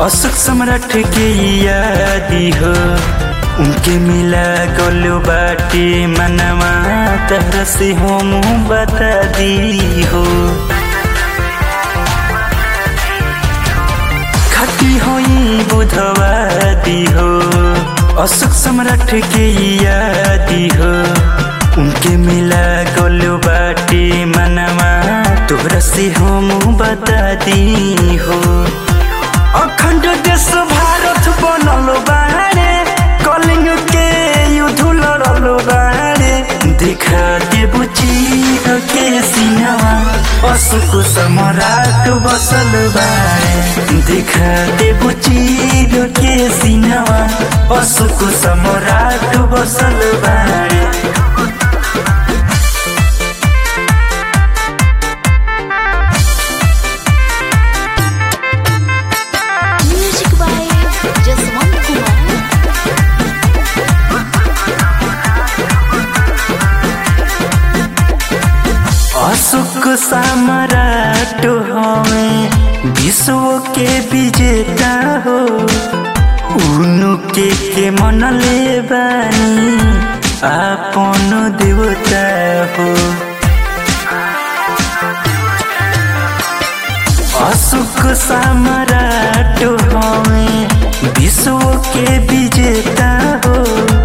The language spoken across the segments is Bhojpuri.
अशोक सम्राट के यादी हो उनके मिला गोलू बाटे मनवा तरह से हम बता दी हो खटी होई बुधवादी हो अशोक सम्राट के यादी हो उनके मिला गोलू बाटे मनवा तोहरा से हम बता दी हो अखंड देश भारत बनल बारे कलिंग के युद्ध लड़ल बारे दिखा देबू चीर के सिनवा अशोक सम्राट बसल बारे दिखा देबू चीर के सिनवा अशोक सम्राट बसल बारे Music by Jaswant Kumar. Ashok सम्राट हमें विश्व के विजेता हो उनके के मनले बानी आपन देवता हो अशोक सम्राट हमें विश्व के विजेता हो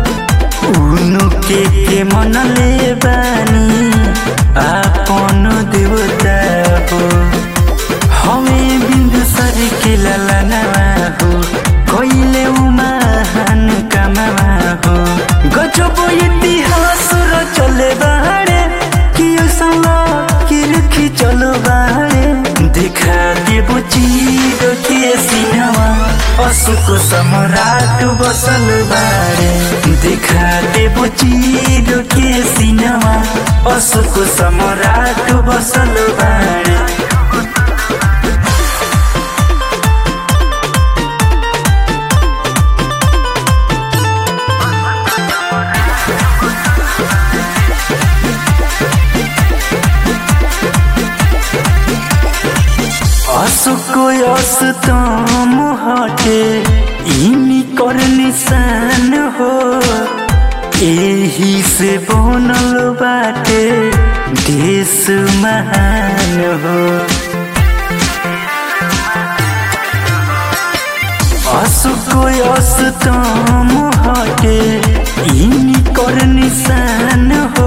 उनके के मनले बानी आपन देवता हो हमें बिंदु सर के ललनवा हो कोइले महान कमावा हो गजब इतिहास चले बाड़े कि सला कि रखी चलो बाड़े दिखा देबो चीर के सिनवा अशोक सम्राट बसल बाड़े दिखा देबो चीर के सिनवा अशोक सम्राट बसल बाड़े अशोक अस्तम हटे इनी कर निशान हो एही से बनल बाटे देश महान हो अशोक अस्तम हटे इनी कर निशान हो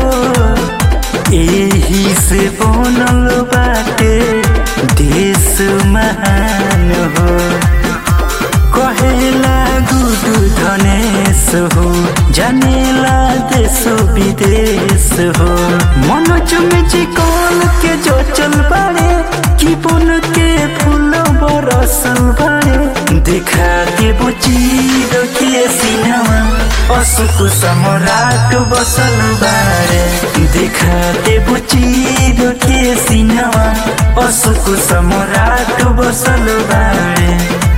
एही से बनल बाटे देश महान हो कहेला गुडु धनेश हो जानेला देश विदेश हो मनोज में चिकन के जो चल बाड़े कि बन के फूल बरसल बाड़े दिखा के बुचीर के सिनवा अशोक सम्राट बसल बाड़े दिखा के बुचीर के सिनवा अशोक सम्राट बसल बाड़े